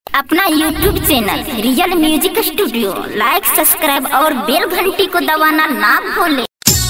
अपना YouTube channel real music studio like subscribe और bell घंटी को दबाना ना भूलें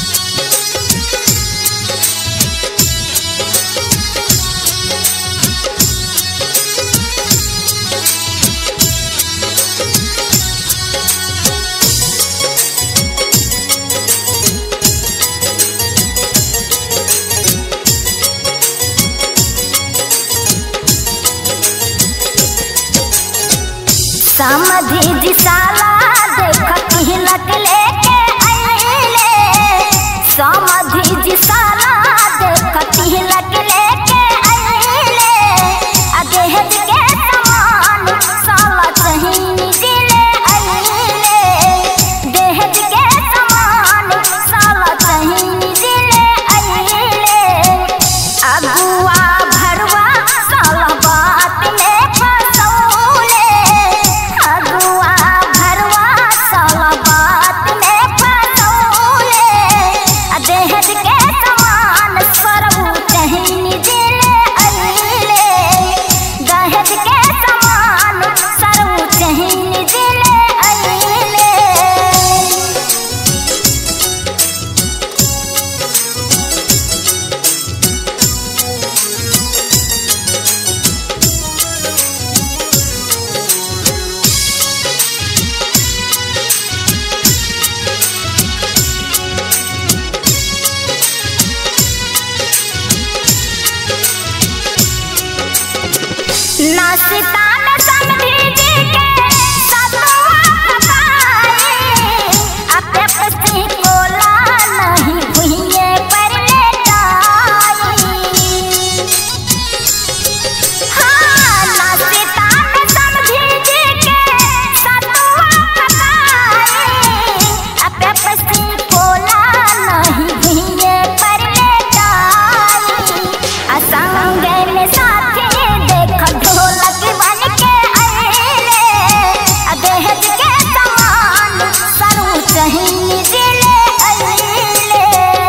समधि दिसाला देख हिलक लेके आइले समधि दिसाला देख हिलक लेके आइले आ दहेज के समान साला चहीन दिले आइले दहेज के समान साला चहीन दिले आइले अगुआ भरवा साला बात में फसौले अगुआ भरवा साला बात में फसौले आ दहेज के समान सरबू चहीन दिले अइले दहेज के समान सरबू चहीन दिले अइले नाश्ता में समधी जी के सतुआ पकाए अपने पसी कोला नहीं भुइये पर लेटाई हाँ नाश्ता में समधी जी के सतुआ पकाए अपने पसी कोला नहीं भुइये पर लेटाई असंग में साथी देख ढोलक बन के आइले आ दहेज के समान सरू चहीन दिले आइले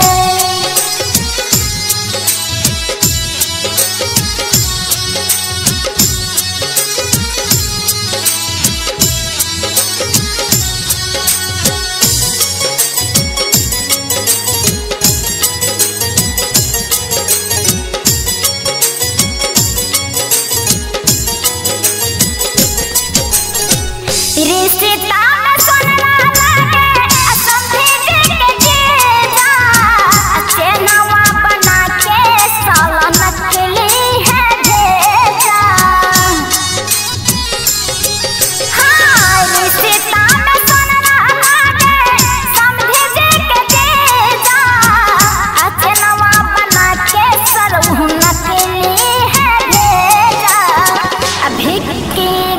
रिश्ता में सोना लागे समधी जी के जीजा अच्छे नवा बना के साला नकली है भेजा हाँ रिश्ता में सोना लागे समधी जी के जीजा अच्छे नवा बना के सरहु नकली है भेजा अभी की